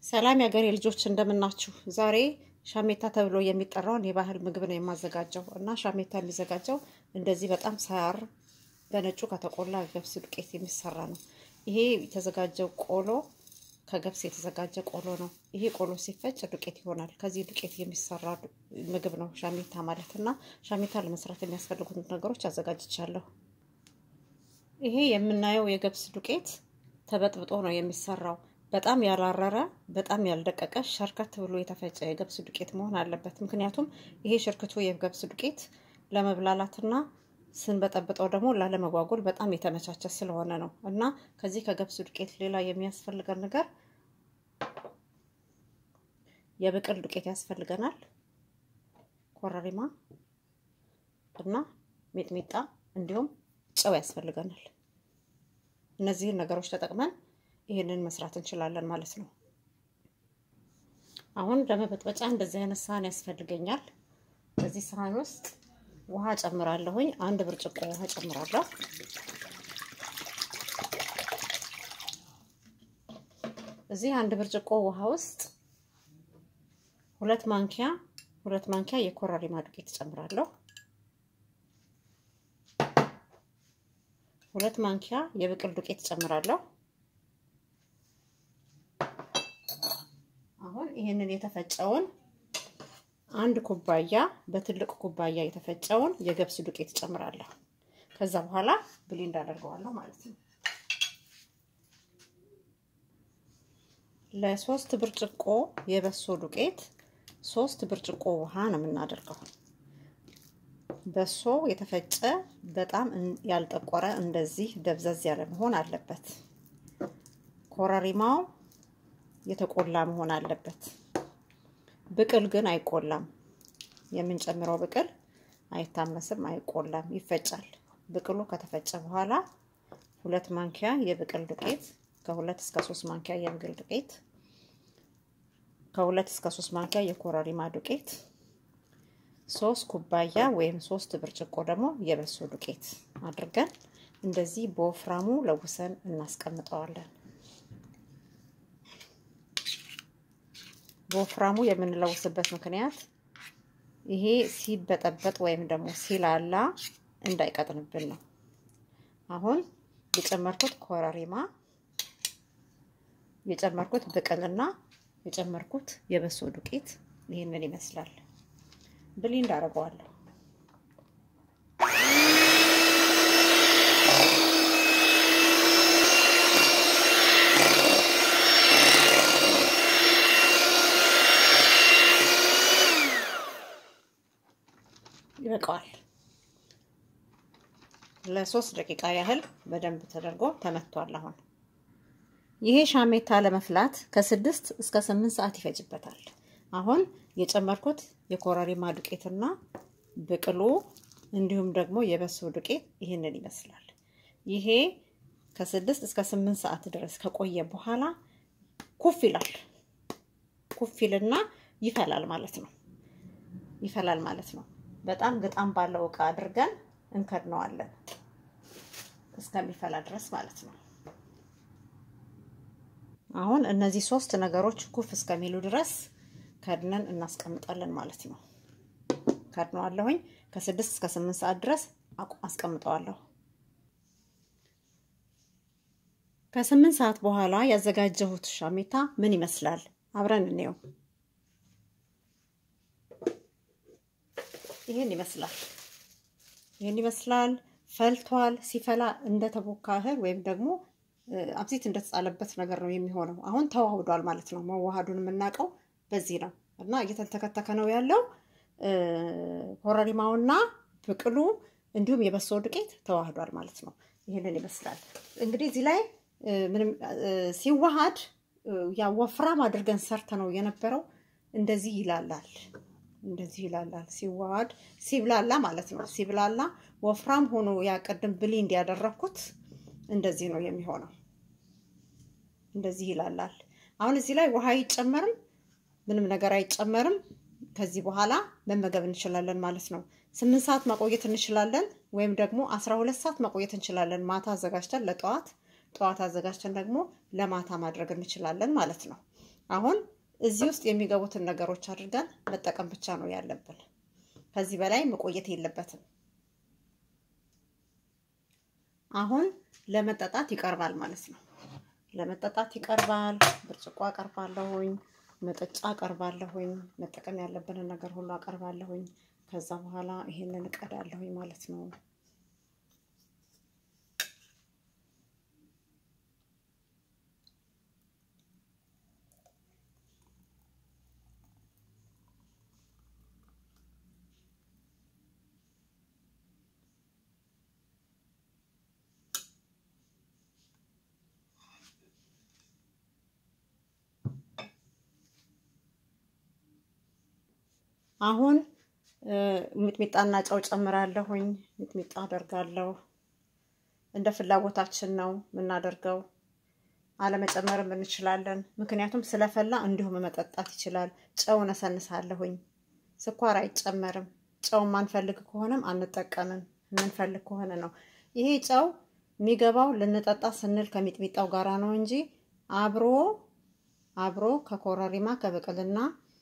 ሰላም የሀገሬ ልጆች እንደምናችሁ። ዛሬ ሻሜታ ተብሎ የሚጠራውን የባህል ምግብ ነው የማዘጋጀው እና ሻሜታ የሚዘጋጀው እንደዚህ በጣም ሳያር በነጩ ከተቆላ ገብስ ዱቄት የሚሰራ ነው። ይሄ የተዘጋጀው ቆሎ ከገብስ የተዘጋጀ ቆሎ ነው። ይሄ ቆሎ ሲፈጭ ዱቄት ይሆናል። ከዚህ ዱቄት የሚሰራ ምግብ ነው ሻሜታ ማለት እና ሻሜታ ለመስራት የሚያስፈልጉት ነገሮች አዘጋጅቻለሁ። ይሄ የምናየው የገብስ ዱቄት ተበጥብጦ ነው የሚሰራው። በጣም ያላረረ በጣም ያልደቀቀ ሸርከት ብሎ የተፈጨ የገብስ ዱቄት መሆን አለበት። ምክንያቱም ይሄ ሽርክቱ የገብስ ዱቄት ለመብላላትና ስንበጠብጠው ደግሞ ላለመጓጎል በጣም የተመቻቸ ስለሆነ ነው እና ከዚህ ከገብስ ዱቄት ሌላ የሚያስፈልገን ነገር የብቅል ዱቄት ያስፈልገናል፣ ኮረሪማ እና ሚጥሚጣ እንዲሁም ጨው ያስፈልገናል። እነዚህን ነገሮች ተጠቅመን ይህንን መስራት እንችላለን ማለት ነው። አሁን ለመበጥበጫ እንደዚህ አይነት ሳህን ያስፈልገኛል። በዚህ ሳህን ውስጥ ውሃ ጨምራለሁኝ። አንድ ብርጭቆ ውሃ ጨምራለሁ። እዚህ አንድ ብርጭቆ ውሃ ውስጥ ሁለት ማንኪያ ሁለት ማንኪያ የኮረሪማ ዱቄት ጨምራለሁ። ሁለት ማንኪያ የብቅል ዱቄት ጨምራለሁ። አሁን ይህንን የተፈጨውን አንድ ኩባያ በትልቅ ኩባያ የተፈጨውን የገብስ ዱቄት ጨምራለሁ። ከዛ በኋላ ብሌንድ አደርገዋለሁ ማለት ነው። ለሶስት ብርጭቆ የበሶ ዱቄት ሶስት ብርጭቆ ውሃ ነው የምናደርገው። በሶ የተፈጨ በጣም ያልጠቆረ እንደዚህ ደብዘዝ ያለ መሆን አለበት። ኮረሪማው የተቆላ መሆን አለበት። ብቅል ግን አይቆላም። የምንጨምረው ብቅል አይታመስም፣ አይቆላም፣ ይፈጫል። ብቅሉ ከተፈጨ በኋላ ሁለት ማንኪያ የብቅል ዱቄት ከሁለት እስከ ሶስት ማንኪያ የብቅል ዱቄት ከሁለት እስከ ሶስት ማንኪያ የኮረሪማ ዱቄት ሶስት ኩባያ ወይም ሶስት ብርጭቆ ደግሞ የበሶ ዱቄት አድርገን እንደዚህ በወፍራሙ ለውሰን እናስቀምጠዋለን። በወፍራሙ የምንለውስበት ምክንያት ይሄ ሲበጠበጥ ወይም ደግሞ ሲላላ እንዳይቀጥንብን ነው። አሁን የጨመርኩት ኮረሪማ፣ የጨመርኩት ብቅልና የጨመርኩት የበሶ ዱቄት ይህንን ይመስላል። ብሌንድ አደርገዋለሁ። ይበቃዋል። ለሶስት ደቂቃ ያህል በደንብ ተደርጎ ተመቷል። አሁን ይሄ ሻሜታ ለመፍላት ከስድስት እስከ ስምንት ሰዓት ይፈጅበታል። አሁን የጨመርኩት የኮረሪማ ዱቄትና ብቅሉ እንዲሁም ደግሞ የበሶ ዱቄት ይህንን ይመስላል። ይሄ ከስድስት እስከ ስምንት ሰዓት ድረስ ከቆየ በኋላ ኩፍ ይላል። ኩፍ ይልና ይፈላል ማለት ነው። ይፈላል ማለት ነው። በጣም ግጣም ባለው እቃ አድርገን እንከድነዋለን እስከሚፈላ ድረስ ማለት ነው። አሁን እነዚህ ሶስት ነገሮች ኩፍ እስከሚሉ ድረስ ከድነን እናስቀምጣለን ማለት ነው። ከድነዋለሁኝ ከስድስት እስከ ስምንት ሰዓት ድረስ አስቀምጠዋለሁ። ከስምንት ሰዓት በኋላ ያዘጋጀሁት ሻሜታ ምን ይመስላል? አብረን እንየው። ይህን ይመስላል። ይህን ይመስላል። ፈልቷል። ሲፈላ እንደተቦካ እህል ወይም ደግሞ አብሲት እንደተጻለበት ነገር ነው የሚሆነው። አሁን ተዋህዷል ማለት ነው። መዋሃዱን የምናውቀው በዚህ ነው እና እየተንተከተከ ነው ያለው። ኮረሪማውና ብቅሉ እንዲሁም የበሶ ዱቄት ተዋህዷል ማለት ነው። ይህንን ይመስላል እንግዲህ እዚህ ላይ ምንም ሲዋሃድ ያ ወፍራም አድርገን ሰርተ ነው የነበረው። እንደዚህ ይላላል እንደዚህ ይላላል። ሲዋሃድ ሲብላላ ማለት ነው። ሲብላላ ወፍራም ሆኖ ያ ቅድም ብሌንድ ያደረኩት እንደዚህ ነው የሚሆነው። እንደዚህ ይላላል። አሁን እዚህ ላይ ውሃ አይጨመርም፣ ምንም ነገር አይጨመርም። ከዚህ በኋላ መመገብ እንችላለን ማለት ነው። ስምንት ሰዓት ማቆየት እንችላለን፣ ወይም ደግሞ አስራ ሁለት ሰዓት ማቆየት እንችላለን። ማታ አዘጋጅተን ለጠዋት ጠዋት አዘጋጅተን ደግሞ ለማታ ማድረግ እንችላለን ማለት ነው። አሁን እዚህ ውስጥ የሚገቡትን ነገሮች አድርገን መጠቀም ብቻ ነው ያለብን። ከዚህ በላይ መቆየት የለበትም። አሁን ለመጠጣት ይቀርባል ማለት ነው። ለመጠጣት ይቀርባል። ብርጭቆ አቀርባለሁኝ፣ መጠጫ አቀርባለሁኝ፣ መጠቀም ያለብንን ነገር ሁሉ አቀርባለሁኝ። ከዛ በኋላ ይሄንን እቀዳለሁኝ ማለት ነው። አሁን ሚጥሚጣና ጨው ጨምራለሁኝ። ሚጥሚጣ አደርጋለሁ። እንደ ፍላጎታችን ነው የምናደርገው። አለመጨመርም እንችላለን። ምክንያቱም ስለፈላ እንዲሁም መጠጣት ይችላል። ጨው ነሰንሳለሁኝ። ስኳር አይጨመርም። ጨው ማንፈልግ ከሆነም አንጠቀምም። የምንፈልግ ከሆነ ነው። ይሄ ጨው የሚገባው ልንጠጣ ስንል ከሚጥሚጣው ጋራ ነው እንጂ አብሮ አብሮ ከኮረሪማ ከብቅልና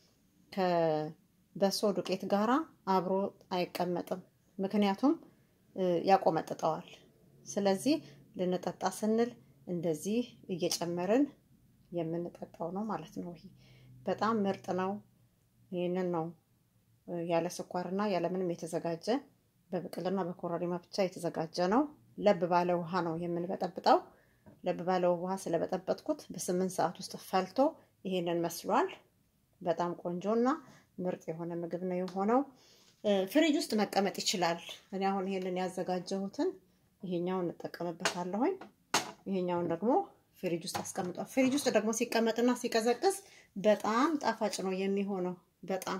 ከበሶ ዱቄት ጋራ አብሮ አይቀመጥም። ምክንያቱም ያቆመጥጠዋል። ስለዚህ ልንጠጣ ስንል እንደዚህ እየጨመርን የምንጠጣው ነው ማለት ነው። ይሄ በጣም ምርጥ ነው። ይህንን ነው ያለ ስኳርና ያለ ምንም የተዘጋጀ በብቅልና በኮረሪማ ብቻ የተዘጋጀ ነው። ለብ ባለ ውሃ ነው የምንበጠብጠው። ለብ ባለ ውሃ ስለበጠበጥኩት በስምንት ሰዓት ውስጥ ፈልቶ ይሄንን መስሏል። በጣም ቆንጆና ምርጥ የሆነ ምግብ ነው የሆነው። ፍሪጅ ውስጥ መቀመጥ ይችላል። እኔ አሁን ይሄንን ያዘጋጀሁትን ይሄኛውን እንጠቀምበታለሁኝ። ይሄኛውን ደግሞ ፍሪጅ ውስጥ አስቀምጧል። ፍሪጅ ውስጥ ደግሞ ሲቀመጥና ሲቀዘቅዝ በጣም ጣፋጭ ነው የሚሆነው። በጣም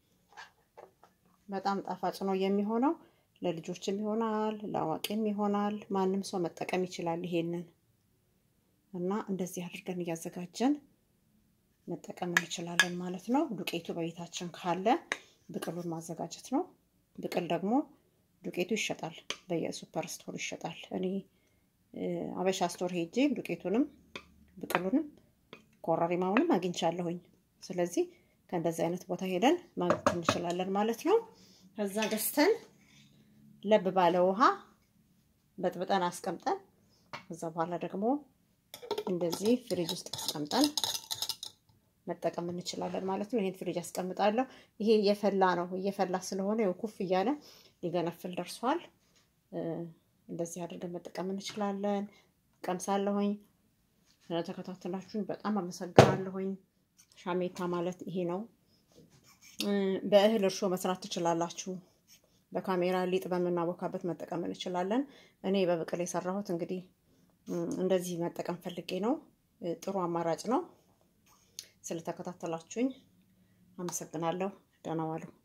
በጣም ጣፋጭ ነው የሚሆነው። ለልጆችም ይሆናል፣ ለአዋቂም ይሆናል። ማንም ሰው መጠቀም ይችላል ይሄንን እና እንደዚህ አድርገን እያዘጋጀን መጠቀም እንችላለን ማለት ነው። ዱቄቱ በቤታችን ካለ ብቅሉን ማዘጋጀት ነው። ብቅል ደግሞ ዱቄቱ ይሸጣል፣ በየሱፐር ስቶር ይሸጣል። እኔ አበሻ ስቶር ሄጄ ዱቄቱንም ብቅሉንም ኮረሪማውንም አግኝቻለሁኝ። ስለዚህ ከእንደዚህ አይነት ቦታ ሄደን ማግኘት እንችላለን ማለት ነው። ከዛ ገዝተን ለብ ባለ ውሃ በጥብጠን አስቀምጠን ከዛ በኋላ ደግሞ እንደዚህ ፍሪጅ ውስጥ አስቀምጠን መጠቀም እንችላለን ማለት ነው። ይሄን ፍሪጅ አስቀምጣለሁ። ይሄ እየፈላ ነው። እየፈላ ስለሆነ ያው ኩፍ እያለ ሊገነፍል ደርሷል። እንደዚህ አድርገን መጠቀም እንችላለን። ቀምሳለሁኝ። ስለተከታተላችሁኝ በጣም አመሰግናለሁኝ። ሻሜታ ማለት ይሄ ነው። በእህል እርሾ መስራት ትችላላችሁ። በካሜራ ሊጥ በምናቦካበት መጠቀም እንችላለን። እኔ በብቅል የሰራሁት እንግዲህ እንደዚህ መጠቀም ፈልጌ ነው። ጥሩ አማራጭ ነው። ስለተከታተላችሁኝ አመሰግናለሁ። ደህና ዋሉ።